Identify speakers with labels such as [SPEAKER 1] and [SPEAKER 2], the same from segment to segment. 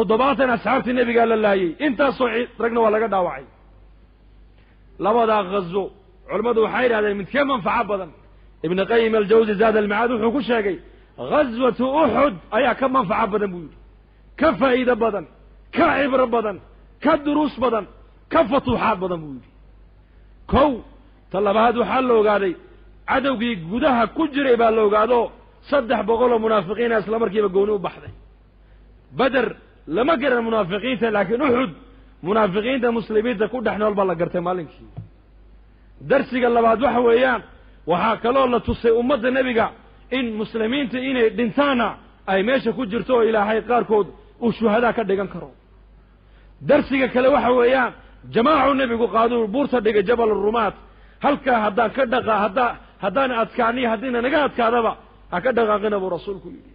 [SPEAKER 1] toddobaatan asxaabtii nebigaa la laayey intaasoo ragna waa laga dhaawacay labadaa ghazo culammadu waxay yidhahdeen midkee manfaco badan ibnu qayim aljawsi zaad almacaad wuxuu ku sheegay ghaswatu uxud ayaa ka manfaco badan buu yidhi ka faa'iido badan ka cibro badan ka duruus badan ka fatuuxaad badan buu yidhi kow ta labaad waxaa la ogaaday cadowgii gudaha ku jiray baa la ogaado saddex boqol oo munaafiqiina isla markiiba gooni u baxday beder lama garan munaafiqiinta laakiin uxud munaafiqiinta muslimiinta ku dhex nool baa la gartay maalinkii darsiga labaad waxa weeyaan waxaa kaloo la tusay ummadda nebiga in muslimiinta inay dhintaana ay meesha ku jirto oo ilaahay qaarkood uu shuhadaa ka dhigan karo darsiga kale waxa weeyaan jamaacu nebigu qaaduu buurta dhigay jabal rumaat halkaa haddaan ka dhaqa haddaa haddaan adkaaniyo haddiina naga adkaadaba ha ka dhaqaaqina buu rasuulku yidhi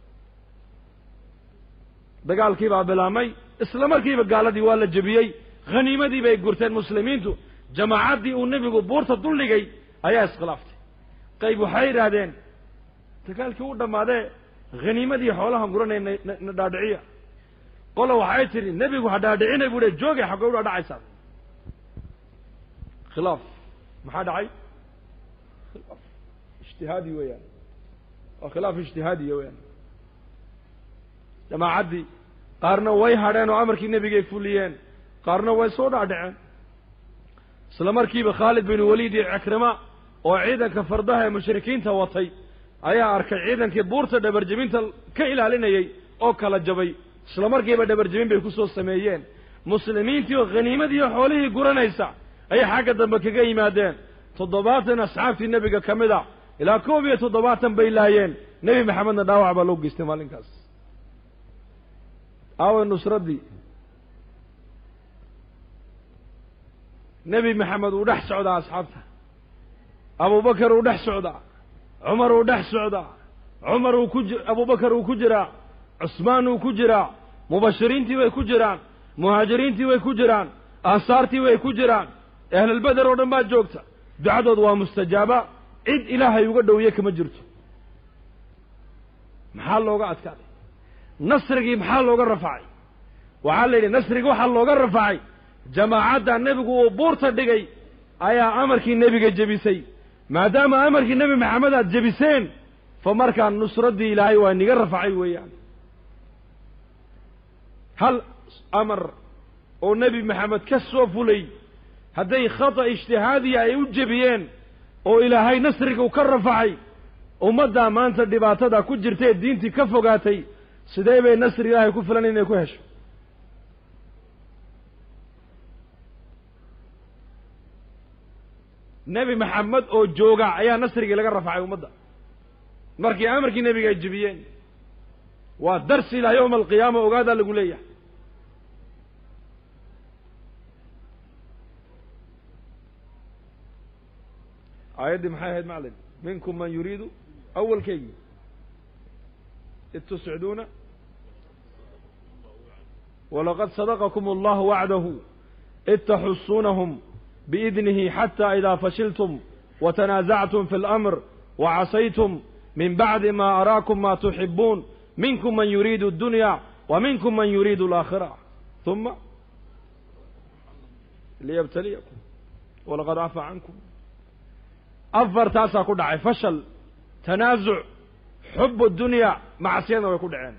[SPEAKER 1] dagaalkii baa bilaabmay isla markiiba gaaladii waa la jebiyey khaniimadii bay gurteen muslimiintu jamaacaddii uu nebigu buurta duldhigay ayaa iskhilaaftay qayb waxay yidhaahdeen dagaalkii u dhammaadee khaniimadii xoolahan guranay na dhaadhiciya qola waxay tidhi nebigu ha dhaadhicinay buu he joogay xaggay u dhaadhacaysaa khilaaf maxaa dhacay khilaaf ijtihaadi weeyaan waa khilaaf ijtihaadiya weeyaan jamaacaddii qaarna way hadheen oo amarkii nebigay fuliyeen qaarna way soo dhaadhaceen isla markiiba khaalid bin waliid iyo cikrima oo ciidanka fardaha ee mushrikiinta watay ayaa arkay ciidankii buurta dhabarjebinta ka ilaalinayay oo kala jabay isla markiiba dhabarjebin bay ku soo sameeyeen muslimiintii oo khaniimadii oo xoolihii guranaysa ayay xagga dambe kaga yimaadeen toddobaatan asxaabtii nebiga ka mid a ilaa koob iyo toddobaatan bay laayeen nebi maxamedna dhaawac baa loo geystay maalinkaas aawa nusraddii nebi maxamed uu dhex socdaa asxaabta abubakar uu dhex socdaa cumar uu dhex socdaa cumar uu ku abubakar uu ku jiraa cusmaan uu ku jiraa mubashiriintii way ku jiraan muhaajiriintii way ku jiraan ansaartii way ku jiraan ahlulbeder oo dhan baa joogta ducadood waa mustajaaba cid ilaahay uga dhowye kama jirto maxaa looga adkaaday nasrigii maxaa looga rafacay waxaa la yidhi nasrigii waxaa looga rafacay jamaacadda nebigu uu buurta dhigay ayaa amarkii nebiga jebisay maadaama amarkii nebi maxamed aad jebiseen fa markaa nusraddii ilaahay waa niga rafacay weeyaan hal amar oo nebi maxamed ka soo fulay hadday khata ijtihaadiya ay u jebiyeen oo ilaahay nasriga uu ka rafacay ummaddaa maanta dhibaatada ku jirtae diintii ka fogaatay sidee bay nasri ilaahay ku filan inay ku hesho nebi maxamed oo jooga ayaa nasrigii laga rafacay ummadda markii amarkii nebiga ay jebiyeen waa darsi ilaa yowma alqiyaama ogaadaa lagu leeyahay aayaddii maxay ahayd maclin minkum man yuriidu awalkeygii id tusciduuna walaqad sadaqakum allahu wacdahu id taxusuunahum biidnihi xata ida fashiltum watanaasactum fi اlamr wacasaytum min bacdi ma araakum ma tuxibuun minkum man yuriidu اdunya wa minkum man yuriidu alaakhira uma liyabtaliyakum walaqad cafaa cankum afartaasaa ku dhacay fashal tanaasuc xub dunya macsiyadna way ku dhaceen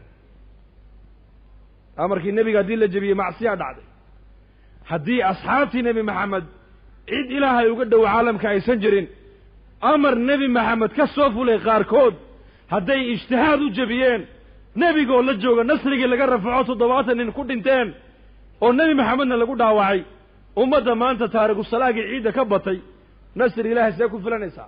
[SPEAKER 1] amarkii nebiga haddii la jebiyey macsiyaa dhacday haddii asxaabtii nebi maxamed cid ilaahay uga dhow caalamka aysan jirin amar nebi maxamed ka soo fulay qaarkood hadday ijtihaad u jebiyeen nebigoo la jooga nasrigii laga rafaco toddobaatan nin ku dhinteen oo nebi maxamedna lagu dhaawacay ummadda maanta taarikusalaagii ciidda ka batay nasri ilaahay see ku filanaysaa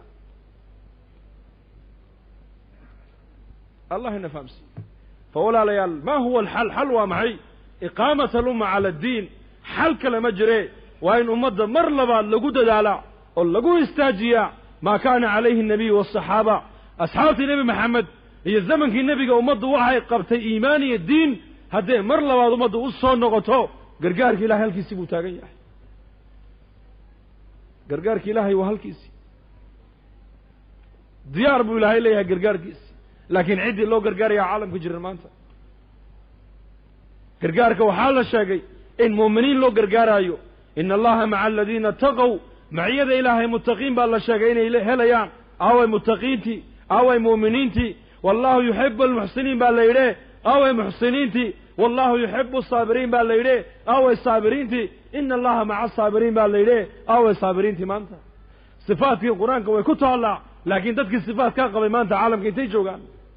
[SPEAKER 1] allah ina fahamsiiye fa walaalayaal ma huwa alxal xal waa maxay iqaamat alumma cala addiin xal kale ma jire waa in ummadda mar labaad lagu dadaalaa oo lagu istaajiyaa maa kaana calayhi الnabiyu waالصaxaaba asxaabtii nebi maxamed iyo zamankii nebiga ummaddu waxay qabtay iimaan iyo diin haddee mar labaad ummaddu u soo noqoto gargaarka ilahay halkiisii buu taagan yahay gargaarka ilaahay waa halkiisii diyaar buu ilaahay leeyahay gargaarkiisi laakiin ciddii loo gargaaraya caalamka jiran maanta gargaarka waxaa la sheegay in muuminiin loo gargaaraayo ina allaha maca aladiina taqow maciyada ilaahay muttaqiin baa la sheegay inay helayaan aaway muttaqiintii aaway muuminiintii wallahu yuxibu almuxsiniin baa la yidhi aaway muxsiniintii wallahu yuxibu asaabiriin baa la yidhi aaway saabiriintii ina allaha maca asaabiriin baa la yidhi aaway saabiriintii maanta sifaadkii qur-aanka way ku taallaa laakiin dadkii sifaadkaa qabay maanta caalamka intay joogaan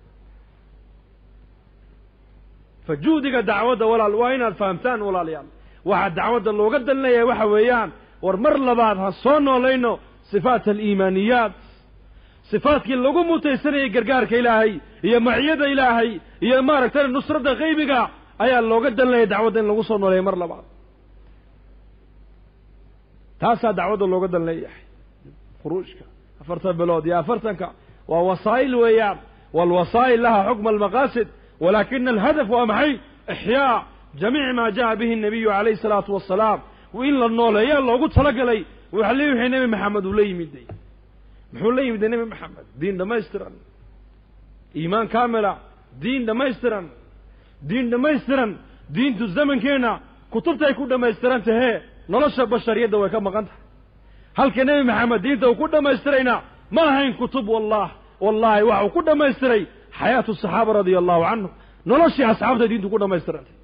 [SPEAKER 1] fa juhdiga dacwadda walaal waa inaad fahamtaan walaalayaal waxaa dacwadda looga dalinayaa waxa weeyaan war mar labaad ha soo noolayno sifaat aliimaaniyaat sifaadkii lagu mutaysanayay gargaarka ilaahay iyo maciyada ilaahay iyo maaragtay nusradda qaybiga ayaa looga dalinaya dacwadda in lagu soo nooleeya mar labaad taasaa dacwadda looga dalinayahay khuruujka afartan bilood iyo afartanka waa wasaa'il weeyaan waalwasaa'il laha xukma almaqaasid walaakina alhadaf waa maxay ixyaa jamiic maa jaa bihi الnabiyu calayhi الsalaatu wasalaam in la nooleeyaa loogu talagalay waxa le wixii nebi maxamed uu la yimiday muxuu la yimiday nebi maxamed diin dhammaystiran iimaan kaamila diin dhammaystiran diin dhammaystiran diintu zamankeenna kutubtay ku dhammaystiran tahee nolosha bashariyadda way ka maqan tahay halka nebi maxamed diinta uu ku dhammaystirayna ma ahayn kutub wallah wallahi waxa uu ku dhammaystiray xayaatu saxaaba radia allahu canhum noloshii asxaabta diintu ku dhammaystirantay